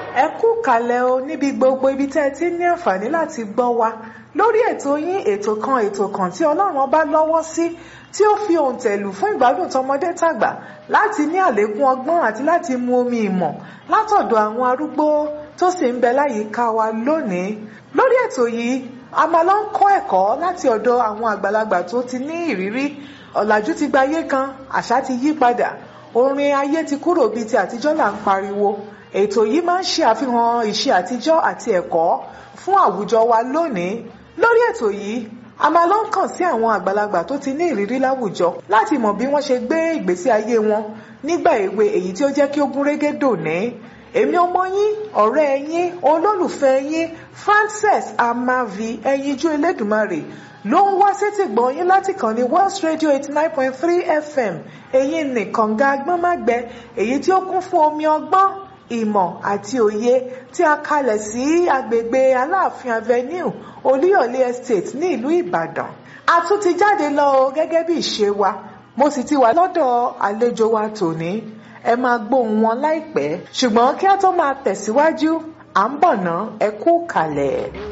ẹ kú kalẹ̀ o níbi gbogbo ibi tẹ́ ẹ ti ní àǹfààní láti gbọ́ wa lórí ètò yín ètò kan ètò kan tí ọlọ́run ọba lọ́wọ́ sí tí ó fi òǹtẹ̀lù fún ìgbádùn tọmọdé tàgbà láti ní àlékún ọgbọ́n àti láti mu omi ìmọ̀ látọ̀dọ̀ àwọn arúgbó tó sì ń bẹ láyìíká wa lónìí lórí ètò yìí a máa lọ ń kọ́ ẹ̀kọ́ láti ọ̀dọ̀ àwọn àgbàlagbà tó ti ní ìrírí ọ̀làjú ti gba ayé kan àṣà ti yí padà orin ayé ti kúrò bíi ti àtijọ́ là ń pariwo ètò yìí máa ń ṣe àfihàn ìṣe àtijọ́ àti ẹ̀kọ́ fún àwùjọ wa lónìí lórí ètò yìí a máa lọ ń kàn sí àwọn àgbàlagbà tó ti ní ìrírí láwùjọ láti mọ̀ bí wọ́n ṣe gbé ìgbésí ayé wọn nígbà èwe èyí tí ó jẹ́ kí ó gún régé dòní èmi ọmọ yín ọ̀rẹ́ yín olólùfẹ́ yín Frances Amavi ẹyinjú Elédùmarè ló ń wá sétí gbọ̀n yín láti kàn ní Wells Radio eighty nine point three FM èyí nìkan ga agbọ́nmágbẹ èyí tí ó kún fún omi ọgbọ́n ìmọ̀ àti òye tí a kalẹ̀ sí agbègbè Aláàfin Avenue Olúyọ̀lé Estate ní ìlú Ìbàdàn a tún ti jáde lọ o gẹ́gẹ́ bí ìṣe wa mo sì ti wà lọ́dọ̀ àlejò wa tòní ẹ máa gbóhùn wọn láìpẹ́ ṣùgbọ́n kí a tó máa tẹ̀síwájú à ń bọ̀ ná ẹ kú kalẹ̀.